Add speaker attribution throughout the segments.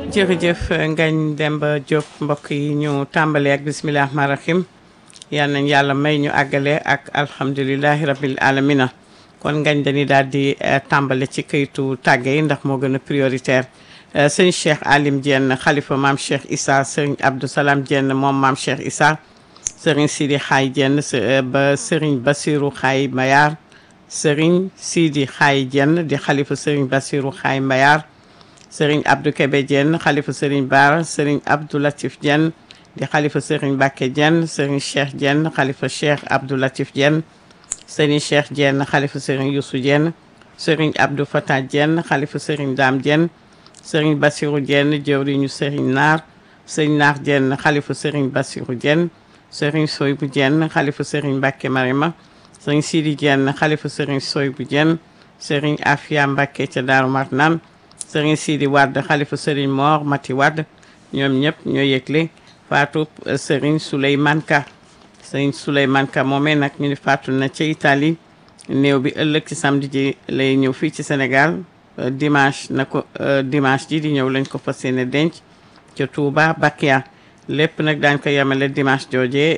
Speaker 1: jërëjëf Ngagne Demba Diop mbokk yi ñu tàmbale ak bisimilah rahmaani rahim yal nañ yàlla may ñu àggale ak alhamdulilahi rabil alamina kon ngañ dañuy daal di tàmbale ci kayitu tàgge yi ndax moo gën a prioritaire sëñ Cheikh Alim Diène xalifa maam Cheikh Issa sëriñ Abdou Salam Diène moom maam Cheikh Issa sëriñ Sidi Xaay Diène ba sëriñ Basiru Xaay Mbayar sëriñ Sidi Xaay Diène di xalifa sëriñ Basiru Xaay Mbayar sëriñ Abdou Kébé Diène xalifa sëriñ Baara sëriñ Abdou Latif Diène di xalifa sëriñ Bakke Diène sëriñ Cheikh Diène xalifa Cheikh Abdou Latif Diène sëriñ Cheikh Diène xalifa sëriñ Youssou Diène sëriñ Abdou Fatah Diène xalifa sëriñ Dame Diène sëriñ Bassirou Diène jëwriñu sëriñ Naar sëriñ Naar Diène xalifa sëriñ Bassirou Diène sëriñ Soybou Diène xalifa sëriñ Mbacké Marima sëriñ Sidi Diène xalifa sëriñ Soybou Diène sëriñ Afia Mbacké ca Daaru Marnaan sëriñ Sidi Wade xalifa sëriñ Mor Mati Wade ñoom ñëpp ñoo yëgle faatu sëriñ Souleymane Ka sëriñ Souleymane Ka moomee nag ñu ni faatu na ca Italie néew bi ëllëg ci samedi ji lay ñëw fii ci Sénégal dimanche na ko dimanche ji di ñëw lañ ko fas yéene denc ca Touba Bakia lépp nag daañ ko yemale dimanche jooje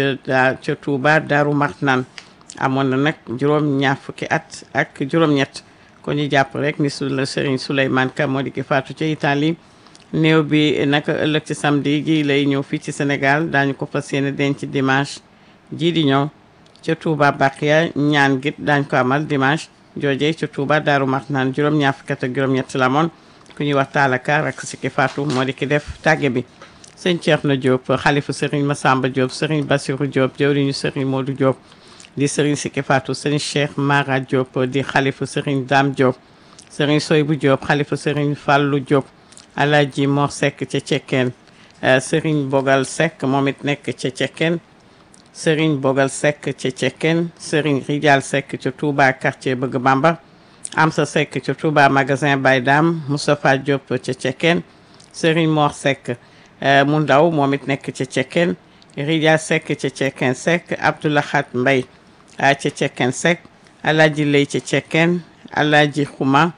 Speaker 1: ca ca Touba Daaru Marnaan amoon na nag juróom ñaar fukki at ak juróom-ñett ko ñu jàpp rek ni su la Serigne Souleymane Ka moo di ki faatu ca Italie néew bi naka ëllëg ci samedi ji lay ñëw fii ci Sénégal daañu ko fas yéene denc dimanche ji di ñëw ca Touba Bakia ñaan git daañ ko amal dimanche jooje ca Touba Daaru Marnaan juróom ñaar fukki at ak juróom-ñett la moon ku ñuy wax taalaka rak si ki faatu moo di ki def tàgge bi sëñ Thierno Diop xalifu Serigne Massamba Diop Serigne Bassirou Diop jëwriñu Serigne Modou Diop di Serigne Siki Fatou Serigne Cheikh Mara Diop di xalifu Serigne Dame Diop Serigne Soybou Diop xalifu Serigne Fallou Diop Alaaji Mor Seck ca Cekkeen Serigne Bogal Seck moom it nekk ca Cekkeen Serigne Bogal Seck ca Cekkeen Serigne Rijal Seck ca Touba quartier Bëgg Bamba Amsa Seck ca Touba magasin Baye Dame Moustapha Diop ca Cekkeen Serigne Mor Seck mu ndaw moom it nekk ca Cekkeen Rijal Seck ca Cekkeen Seck Abdoulahat Mbay ca Cekkeen Seck Alaaji Lay ca Cekkeen Alaaji Xuma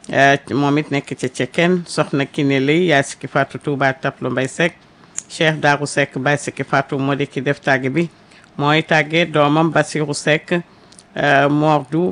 Speaker 1: moom it nekk ca Cekkeen soxna Kiné Lay yaa sikki faatu Touba Taplo Mbay Seck Cheikh Daaru Seck Baye sikki faatu moo di ki def tàgge bi mooy tàgge doomam Basiru Seck Mordu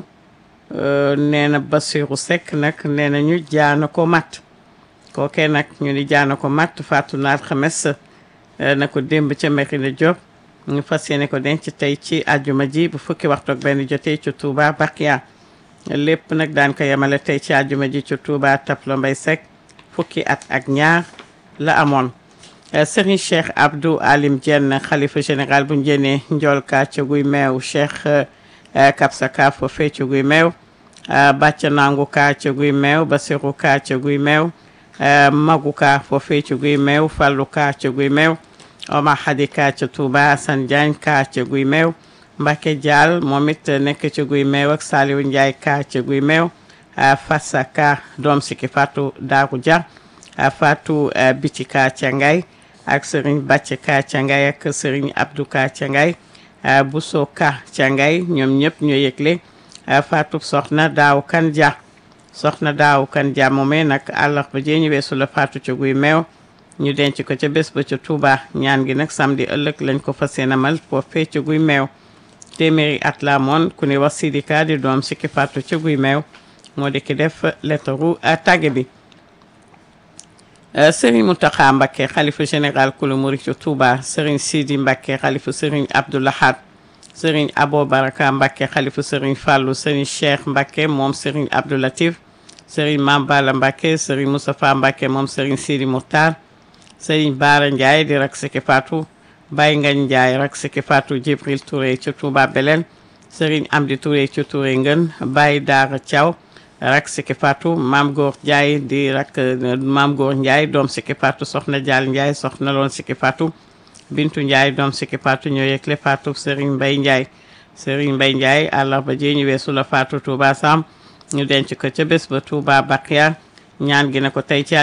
Speaker 1: nee na Basiru Seck nag nee na ñu jaana ko matt kookee nag ñu ni jaana ko matt faatu na alxames na ko démb ca Merina Diop ñu fas yéene ko denc tey ci àjjuma ji bu fukki waxtu ak benn jotee ci Touba Bakia lépp nag daan ko yemale tey ci àjjuma ji ci Touba Taplo Mbay Seck fukki at ak ñaar la amoon Serigne Cheikh Abdou Alim Diène xalifa général bu njënee njool ka ca guy meew Cheikh Kapsa ka foofee ca guy meew bàcc nangu ka ca guy meew Basiru ka ca guy meew magu ka foofee ca guy meew Fallu ka ca guy meew Omar Hadi ka ca Touba Assane Diagne ka ca guy meew Mbacke Diall moom it nekk ca guy meew ak Saliou Ndiaye ka ca guy meew Fassa ka doom siki Fatou Darou Dia Fatou Biti ka ca Ngay ak Serigne Bàcc ka ca Ngay ak Serigne Abdou ka ca Ngay Bousso ka ca Ngay ñoom ñëpp ñoo yëgle Fatou soxna Daaw Kan Dia soxna Daaw Kan Dia moomee nag àllarba jee ñu weesu la Fatou ca guy meew ñu denc ko ca bés ba ca Touba ñaan gi nag samedi ëllëg lañ ko fas yéene amal foofee ca guy meew téeméeri at la moon ku ni wax Sidika di doom sikki fàttu ca guy meew moo di ki def lettaru tàgge bi Serigne Mountakha Mbacké xalifa général kulu murid ca Touba Serigne Sidi Mbacké xalifa Serigne Abdou Lahad Serigne Abo Baraka Mbacké xalifa Serigne Fallou Serigne Cheikh Mbacké moom Serigne Abdou Latif Serigne Mame Balla Mbacké Serigne Moustapha Mbacké moom Serigne Sidi Mouhtar Serigne Baara Ndiaye di rak siki Fatou Baye Ngagne Ndiaye rak siki Fatou Djibril Touré ca Touba Belel Serigne Amdi Touré ca Touré Ngën Baye Daara Thiaw rak siki Fatou Maam Góor Ndiaye di rak Maam Góor Ndiaye doom siki Fatou Soxna Dial Ndiaye soxna loon siki Fatou Bintu Ndiaye doom siki Fatou ñoo yëgle Fatou Serigne Mbaye Ndiaye Serigne Mbaye Ndiaye àllarba ji ñu weesu la Fatou Touba Sam ñu denc ko ca bés ba Touba Bakia ñaan gi na ko tey ci